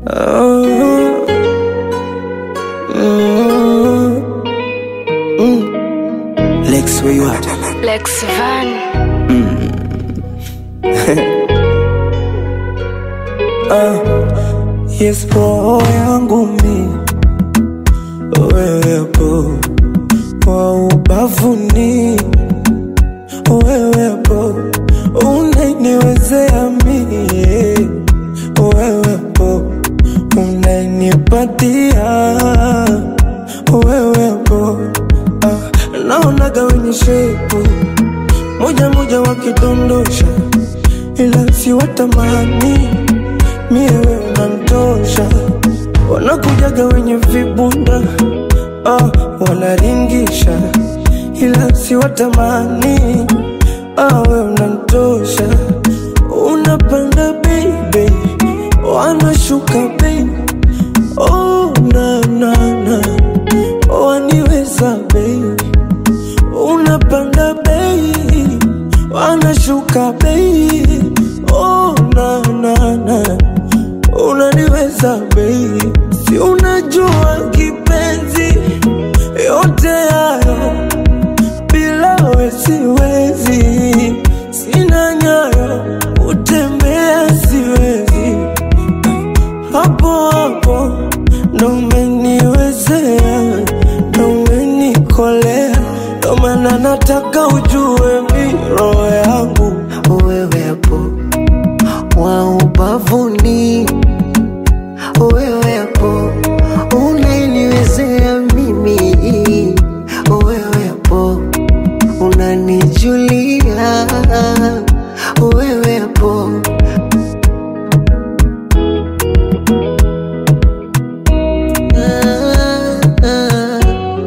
Oh, mm, mm. Lex, where you at? Lex Van. Yes, roho yangu mi wewepo kwa ubavuni, wewepo unaniwezea mie, wewepo unanipatia, wewepo ah, naonaga wenye shepu moja moja wakidondosha, ila si watamani mie wewe unanitosha, wanakujaga wenye vibunda ah, wanaringisha, ila si watamani ah, wewe unanitosha, unapanda baby, wanashuka baby, oh na na na, waniweza baby, unapanda baby, wanashuka baby, oh na na na unaniweza baby, si unajua kipenzi, yote hayo bila we siwezi, sina nyayo utembea siwezi, hapo hapo ndo umeniwezea, ndo umenikolea, ndo maana nataka ujue mi roho yangu wewepo wa ubavuni, wewepo unaniwezea mimi, wewepo unanijulia, wewepo ah, ah,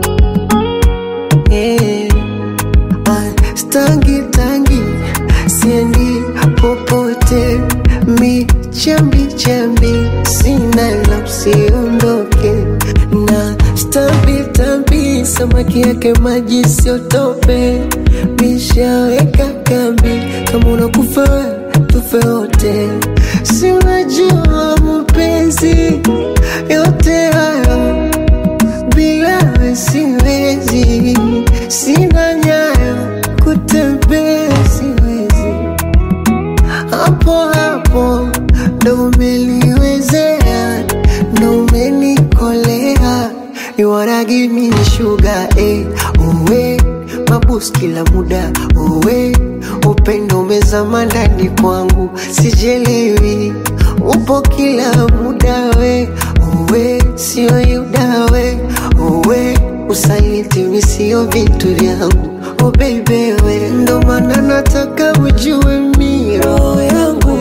eh. Ah, Stangi tangi siendi popote, mi chambi chambi sina la usiondoke na stambi tambi, samaki yake maji siotope, mishaweka kambi, kama unakufa we, tufe wote, si unajua mapenzi yote hayo bila we siwezi, sina nyayo kutembea siwezi, hapo hapo ndo umeliwezea, ndo umenikolea, you wanna give me sugar eh, uwe mabus kila muda uwe upendo umezama ndani kwangu, sijelewi upo kila muda we uwe sio yuda we uwe usaliti mi sio vitu vyangu oh baby we ndo maana nataka ujue mi roho yangu